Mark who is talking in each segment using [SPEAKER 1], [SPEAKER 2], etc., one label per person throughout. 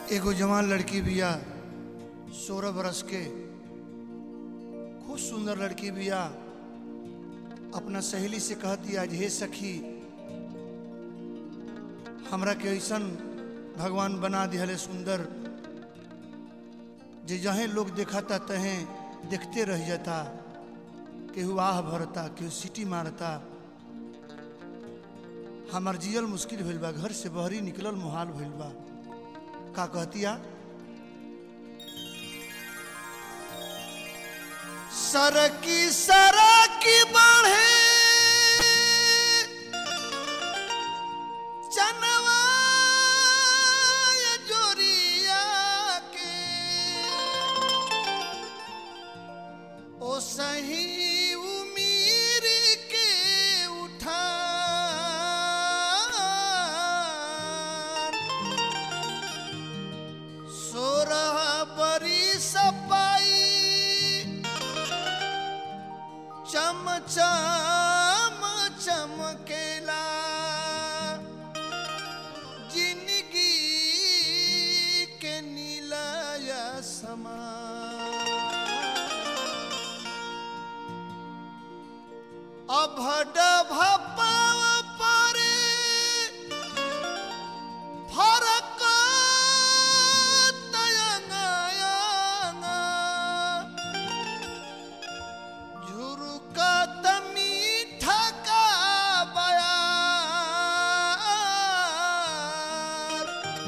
[SPEAKER 1] एगो जवान लड़की बिया सोलह बरस के खूब सुंदर लड़की बिया अपना सहेली से कहती आज हे सखी हमरा के ऐसन भगवान बना दिहले सुंदर जे जहें लोग देखता तहें देखते रह जाता केहू आह भरता केहू सीटी मारता हमार जियल मुश्किल भइल बा घर से बहरी निकलल मुहाल भइल बा का कहतिया सरकी सरकी बढ़े चनवा ये जोरिया के ओ सही उमीर के उठा सोरह बरी सपाई चम चम चमकेला जिंदगी के नीलाया समा अभड भपाव परे फरक तयंगायंगा झुरुकत मीठा का बयार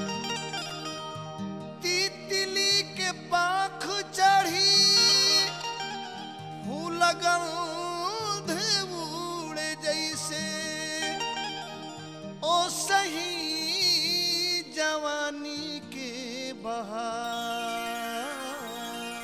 [SPEAKER 1] तितली के पाख चढ़ी फूल गंध उड़े जैसे ओ सही जवानी के बहार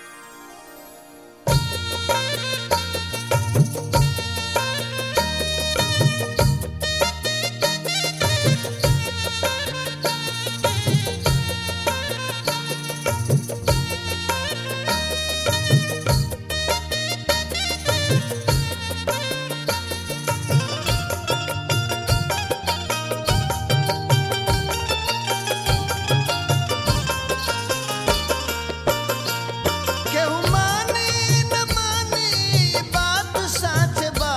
[SPEAKER 1] केहू माने न माने ई बात सच बा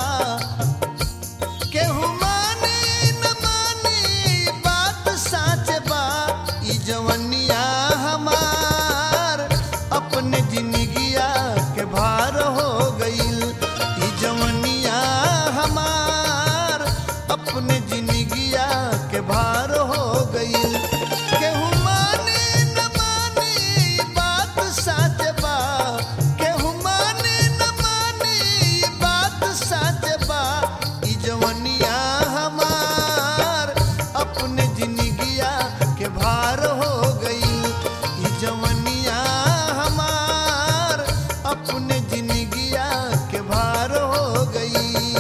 [SPEAKER 1] केहू माने न माने ई बात सच बा ई जवनिया हमार अपने जिंदगिया के भार हो गईल ई जवनिया हमार अपने जिंदगिया के भार हो गईल केहू माने न माने ई बात सच बा केहू माने न माने ई बात सच बा ई जवनिया हमार अपने जिंदगिया के भार हो गई ई जवनिया हमार अपने जिंदगिया के भार हो गई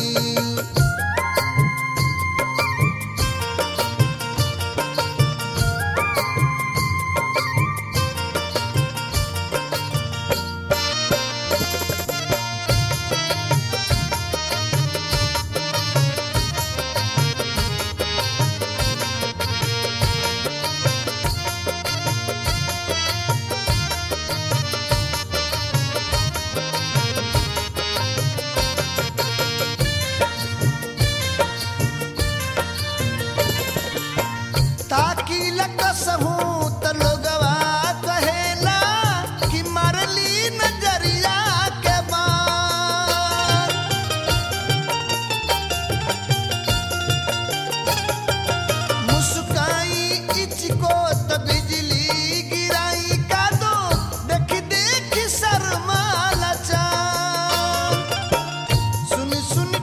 [SPEAKER 1] ताकि लकसहू त लोगवा कहेला कि मरली नजरिया के बार मुस्काई इचको त बिजली गिराई का दो देख देख शर्माला चाँद सुन सुन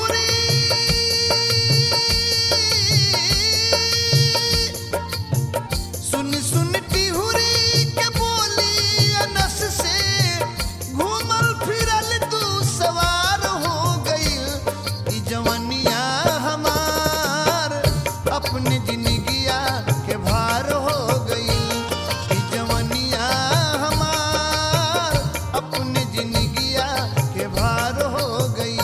[SPEAKER 1] टिहुरी सुन सुन टिहुरी के बोली अनस से घूमल फिरल तू सवार हो गईल ई जवनिया हमार अपने जिंदगिया के भार हो गईल ई जवनिया हमार अपने जिंदगिया के भार हो गईल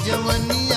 [SPEAKER 1] जवनिया